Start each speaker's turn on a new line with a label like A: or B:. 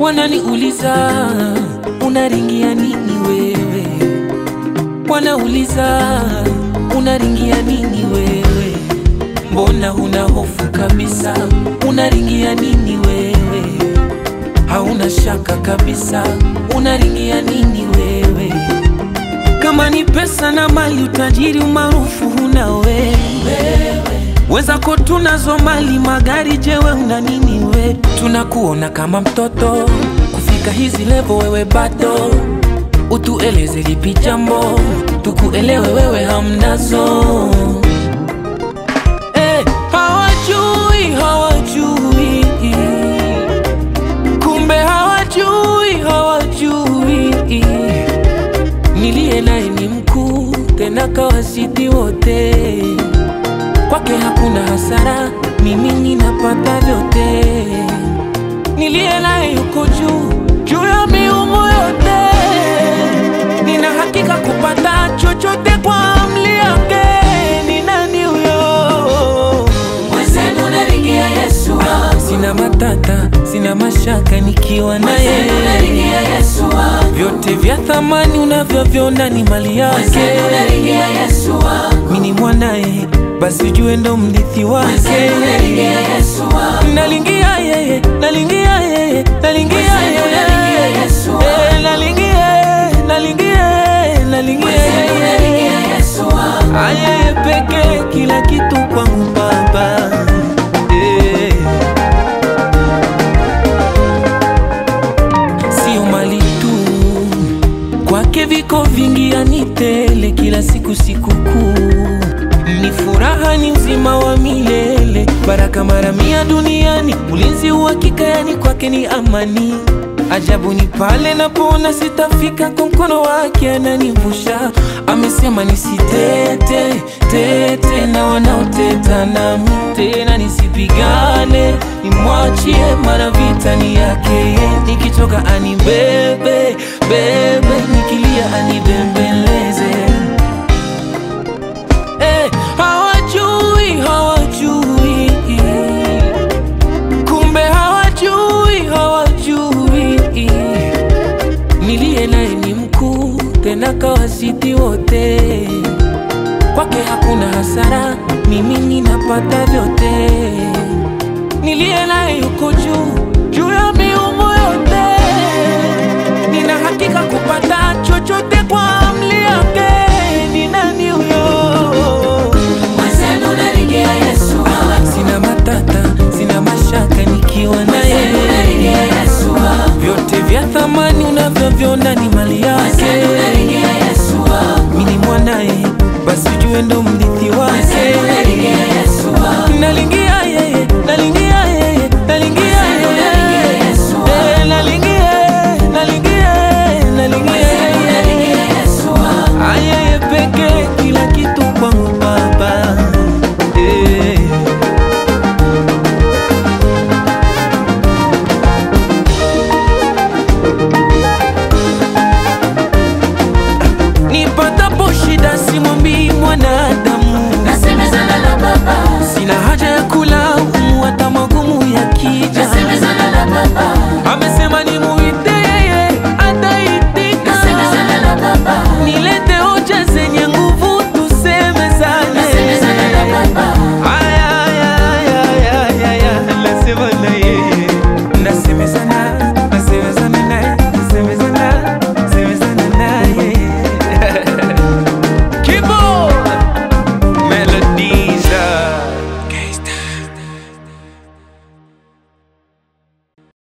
A: Wananiuliza unaringia nini wewe, wanauliza unaringia nini wewe, mbona huna hofu kabisa? Unaringia nini wewe, hauna shaka kabisa? Unaringia nini wewe? Kama ni pesa na mali, utajiri, umaarufu huna wewe wezako tunazo mali, magari, jewe una nini we? Tunakuona kama mtoto, kufika hizi levo wewe bado. Utueleze lipi jambo, tukuelewe wewe hamnazo. Eh, hawajui hawajui, kumbe hawajui hawajui, niliye naye ni mkuu tena kawazidi wote kwake hakuna hasara, mimi ninapata vyote. Niliye naye yuko juu juu ya miungu yote, nina hakika kupata chochote kwa amri yake. Ni nani huyo?
B: Mwenzenu naringia Yesu wangu,
A: Sina matata, sina mashaka nikiwa naye.
B: mwenzenu naringia Yesu wangu,
A: Vyote vya thamani unavyoviona ni mali yake.
B: mwenzenu naringia Yesu wangu,
A: Mimi ni mwanaye, basi ujue ndo mrithi wake.
B: mwenzenu naringia Yesu wangu,
A: nalingia yeye nalingia yeye nalingia
B: Mwenzenu nalingia
A: yeye
B: Yesu wangu.
A: Eh, nalingia nalingia nalingia
B: mwenzenu naringia
A: yeye
B: Yesu wangu,
A: ayeye peke kila kitu kwangu baba Eh. sio mali tu kwake viko vingi anitele kila siku sikukuu ni furaha ni uzima wa milele baraka mara mia duniani ulinzi uhakika yani kwake ni amani ajabu ni pale napoona sitafika kwa mkono wake ananivusha amesema nisitete tete na wanaoteta nami tena nisipigane nimwachie mara vita ni yake nikichoka anibebe bebe nikilia anibembeleze Eh, hawajui hawajui kumbe hawajui hawajui niliye naye ni mkuu tena kawazidi wote kwake hakuna hasara mimi ninapata vyote niliye naye yuko juu juu ya miungu yote nina hakika kupata chochote kwa amri yake ni nani huyo
B: mwenzenu naringia Yesu wangu,
A: sina matata sina mashaka nikiwa
B: mwenzenu naringia
A: naye
B: Yesu wangu,
A: vyote vya thamani unavyoviona ni mali yake
B: mwenzenu naringia Yesu wangu,
A: mini mwanaye basi ujue ndo mrithi wake
B: mwenzenu naringia Yesu wangu,
A: nalingia yeye nalingia yeye nalingia
B: Mwenzenu nalingia
A: yeye
B: Yesu wangu.
A: Eh, nalingia nalingia nalingia
B: mwenzenu naringia
A: yeye
B: Yesu wangu,
A: ayeye peke kila kitu kwangu baba Eh. nipatapo